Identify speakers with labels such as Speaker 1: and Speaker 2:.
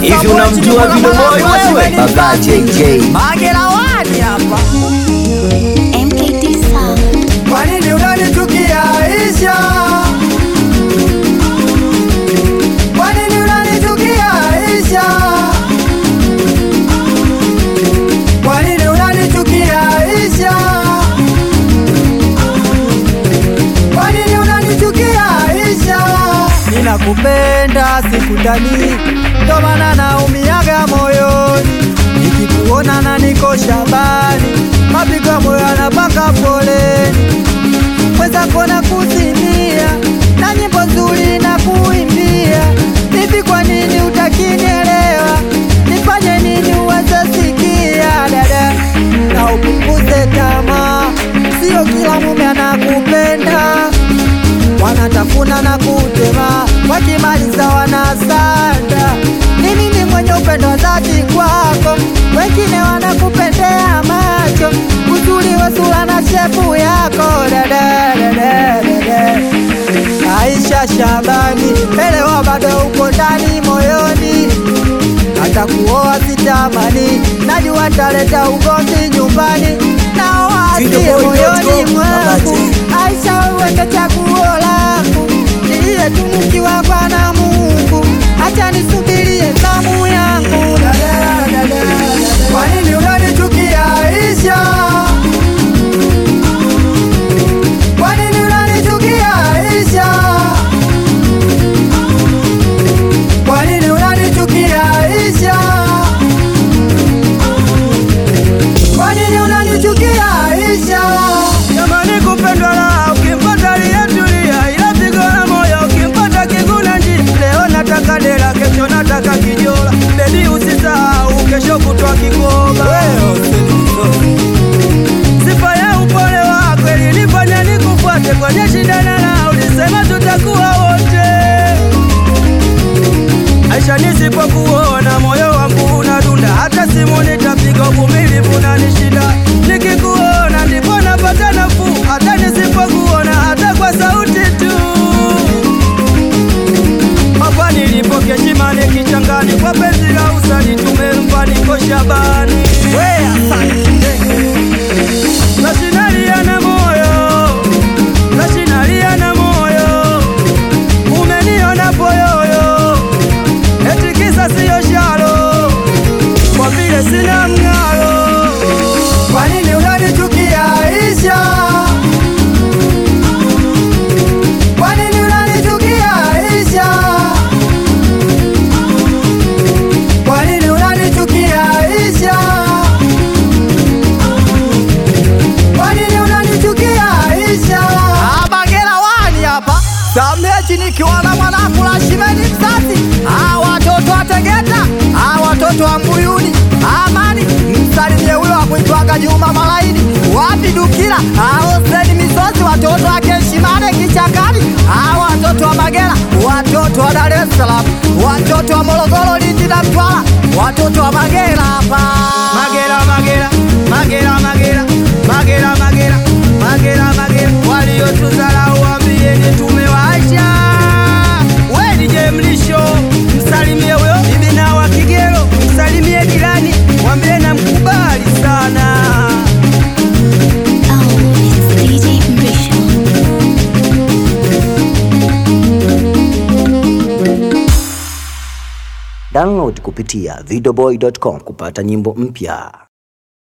Speaker 1: Hivi unamjua Video Boy wewe? Baba JJ.
Speaker 2: Magera wani hapa.
Speaker 3: MKT Sound.
Speaker 2: Kwa nini unanichukia Aisha? Kwa nini unanichukia Aisha? Kwa nini unanichukia Aisha? Kwa nini unanichukia Aisha? Ninakupenda sikutani, ndo maana naumiaga moyoni nikikuona na niko shabani, mapigo ya moyo yanapaka foleni, mwenzako na kuzimia na nyimbo nzuri na kuimbia. Hivi kwa nini utakinielewa? Nifanye nini uweze sikia dada, na upunguze tamaa, sio kila mume anakupenda wanatafuna na kutema, wakimaliza wanasanda. Ni mimi mwenye upendo wa dhati kwako, wengine wanakupendea macho, uzuri wa sura na shepu yako dada, dada, dada. Aisha Shabani, elewa bado uko ndani moyoni, hata kuoa sitamani, najua taleta ugomvi nyumbani, naoa asiye moyoni mwangu. Aisha wewe ndo chaguo langu, niliyetunukiwa kwa na Mungu, acha nisubirie zamu yangu. Dada, dada, dada. Kwa nini unanichukia Aisha? Kwa nini unanichukia Aisha? Kwa nini unanichukia Aisha? Kwa nini unanichukia Aisha?
Speaker 4: Jamani, kupendwa la ukimpata aliyetulia, ila pigo la moyo ukimpata kiguna njia. Leo nataka dela, kesho nataka kijola. Bebi, usisahau kesho kutwa Kigoma. Sifa ya upole wako ilinifanya nikufuate kwenye shida na raha, ulisema tutakuwa wote. Aisha, nisipokuona moyo wangu unadunda, hata simu nitapiga, uvumilivu unanishinda. Nikikuona ndipo napata nafuu, hata nisipokuona, hata kwa sauti tu. Hapa nilipo Keshimani kichangani, kwa penzi la usani tumempa niko Shabani. Nashinalia na moyo, nashinalia na moyo, umeniona poyoyo eti kisa siyo shalo, kwa vile sina mng'aro.
Speaker 2: Kwa nini unanichukia Aisha? Kwa nini unanichukia Aisha? Kwa nini unanichukia Aisha? Kwa nini unanichukia Aisha? Abagera wani hapa Samechi nikiwa na mwanangu la shimeni mzazi Ah, watoto wa Tegeta Ah, watoto wa Mbuyuni Amani msalimie huyo wa kuitwaga Juma Malaini wapi Dukila Ah, Hoseni Misozi watoto wa Keshimane Kichakani Ah, watoto wa Magera watoto wa Dar es Salaam watoto wa Morogoro Lindi na Mtwara watoto wa Magera hapa
Speaker 4: Magera, Magera, Magera, Magera, Magera, Magera, Magera, Magera, waliotudharau waambieni tumewaacha. We DJ Mlisho, msalimie huyo bibi na wa Kigero, msalimie jirani, mwambie namkubali sana.
Speaker 3: Oh, it's DJ Mrisho.
Speaker 1: Download kupitia videoboy.com kupata nyimbo mpya.